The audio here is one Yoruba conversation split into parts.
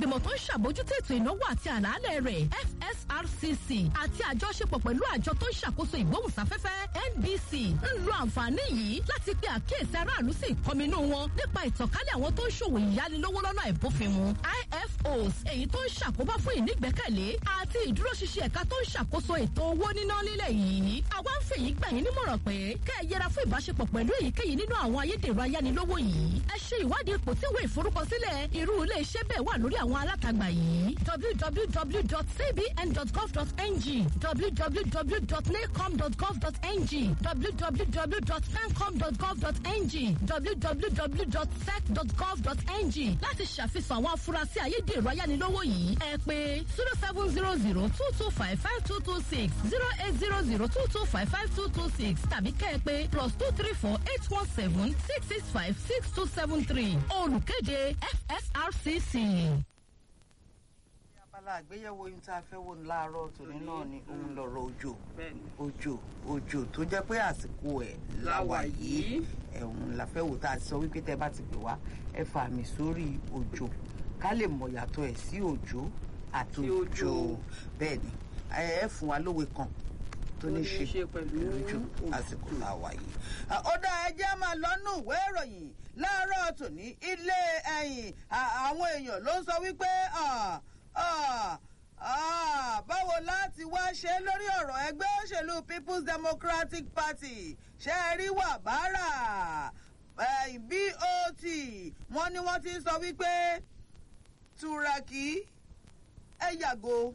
ìgbìmọ̀ tó ń ṣàbójútó ètò ìnáwó àti àlàálẹ̀ rẹ̀ fsrcc àti àjọṣepọ̀ pẹ̀lú àjọ tó ń ṣàkóso ìgbóhùnsáfẹ́fẹ́ nbc ń lo àǹfààní yìí láti pe àkíyèsí aráàlú sí ìkọminú wọn nípa ìtànkálẹ̀ àwọn tó ń ṣòwò ìyánilówó lọ́nà àìbófinmu ifos èyí tó ń ṣàkóbá fún ìnígbẹ́kẹ̀lé àti ìdúróṣinṣin ẹ̀ka tó ń ṣàkóso ètò owó níná nílẹ̀ yìí àwa ń fèyí gbà yín nímọ̀ràn pé kẹ́ ẹ yẹra fún ìbáṣepọ̀ pẹ̀lú èyíkéyìí nínú àwọn ayédèrú ayánilówó yìí ẹ ṣe ìwádìí ipò tí ìwé ìforúkọsílẹ̀ irú ilé iṣẹ́ bẹ́ẹ̀ wà lórí àwọn alátagbà yìí www.cbn.gov.ng www.nacom.gov.ng www.fancom.gov.ng www.sec.gov.ng láti ṣàfihàn àwọn afurasí ayédèrú ayánilówó yìí ẹ pé zero seven zero zero two two five five two two six zero eight zero zero two two five five two two six tàbí kẹ́ ẹ pé plus two three four eight one seven six six five six two seven three olùkéde fsrcc. abala àgbéyẹ̀wò ohun tá a fẹ́ wò ní láàárọ̀ tòní náà ni òun lọ̀rọ̀ òjò òjò òjò tó jẹ́ pé àsìkò ẹ̀ láwà yìí ẹ̀hún la fẹ́ wò tá a ti sọ wípé tẹ́ bá ti pè wá ẹ fà mí sórí òjò ká lè mọ̀ yàtọ̀ ẹ̀ sí òjò àti òjò bẹ́ẹ̀ ni ẹ fún wa lówe kan tó ní ṣe pẹ̀lú òjò àsìkò láwà yìí. ó dá ẹjẹ́ máa lọ́nù ìwé ìròyìn láàárọ̀ tòní ilé ẹ̀yìn àwọn èèyàn ló ń sọ wípé báwo láti wá ṣe lórí ọ̀rọ̀ ẹgbẹ́ òṣèlú people's democratic party ṣe é rí wàbárà bot wọ́n ní wọ́n ti sọ wípé turaki ẹ yàgò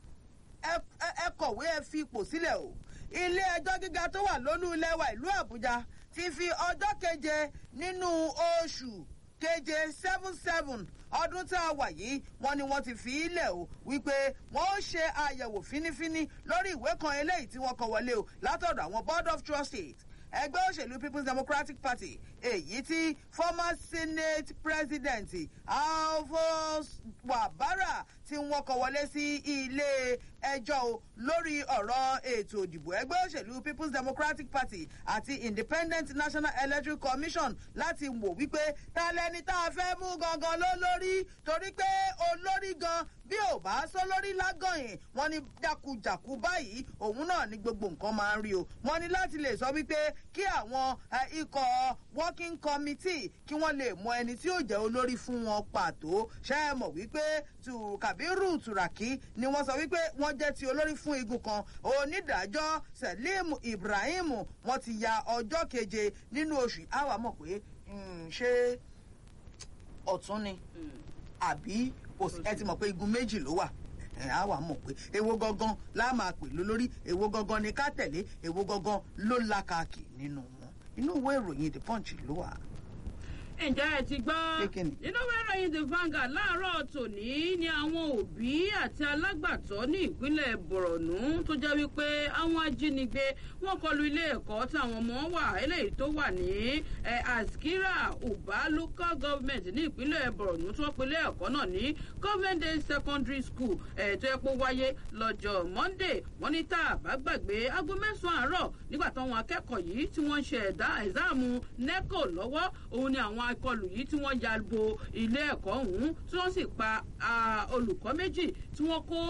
ẹ kọ̀wé ẹ fi ipò sílẹ̀ o ilé ẹjọ́ gíga tó wà lólú ilẹ̀ wa ìlú àbújá ti fi ọjọ́ keje nínú oṣù keje seven seven ọdún tá a wà yìí wọn ni wọn ti fi í lẹ̀ o wípé wọn ó ṣe àyẹ̀wò fínífíní lórí ìwé kan eléyìí tí wọ́n kọ wọlé o látọ̀dọ̀ àwọn board of trustees ẹgbẹ́ òṣèlú people's democratic party èyí tí former senate president alphonse wabara tí wọ́n kọ wọlé sí ilé ẹjọ́ o lórí ọ̀rọ̀ ètò ìdìbò ẹgbẹ́ òṣèlú people's democratic party àti independent national electoral commission láti wò wípé ta lẹni tá a fẹ́ mú gangan ló lórí torí pé olórí gan bí ò bá sọ lórí lágànyìn wọn ní jákujàku báyìí òun náà ní gbogbo nǹkan máa ń rí o wọn ní láti lè sọ wípé kí àwọn ikọ̀ working committee kí wọ́n lè mọ ẹni tí yóò jẹ́ olórí fún wọn pàtó ṣe é mọ̀ wípé tù kàbírù tùràkì ni wọ́n sọ wípé wọ́n jẹ́ ti olórí fún igun kan onídàájọ́ selim ibrahim wọ́n ti ya ọjọ́ keje nínú oṣù àwa mọ̀ pé ṣé ọ̀tún ni àbí ẹ ti mọ̀ pé igun méjì ló wà a wà mọ̀ pé èwo gangan la máa pè lólórí èwo gangan ni ká tẹ̀lé èwo gangan ló lákàkì nínú wọn inú ìwé ìròyìn the punch ló wà. ǹjẹ́ ẹ ti gbọ́ nínú ìwé ìròyìn the vanguard láàárọ̀ tòní ni àwọn òbí àti alágbàtọ́ ní ìpínlẹ̀ borno tó jẹ́ wípé àwọn ajínigbé wọ́n kọlu ilé ẹ̀kọ́ táwọn ọmọ wà eléyìí tó wà ní askira uba local government ní ìpínlẹ̀ borno tí wọ́n pe ilé ẹ̀kọ́ náà ní government day secondary school tó yẹ kó wáyé lọ́jọ́ monday wọ́n ní tá a bá gbàgbé aago mẹ́sàn-án àárọ̀ nígbà táwọn akẹ́kọ̀ọ́ yìí tí wọ́n ń ṣe ẹ̀dá ẹ̀záàmù neco lọ́wọ́ òun ni àwọn akọlù yìí tí wọ́n ya bo ilé ẹ̀kọ́ ọ̀hún tí wọ́n sì pa olùkọ́ méjì tí wọ́n kó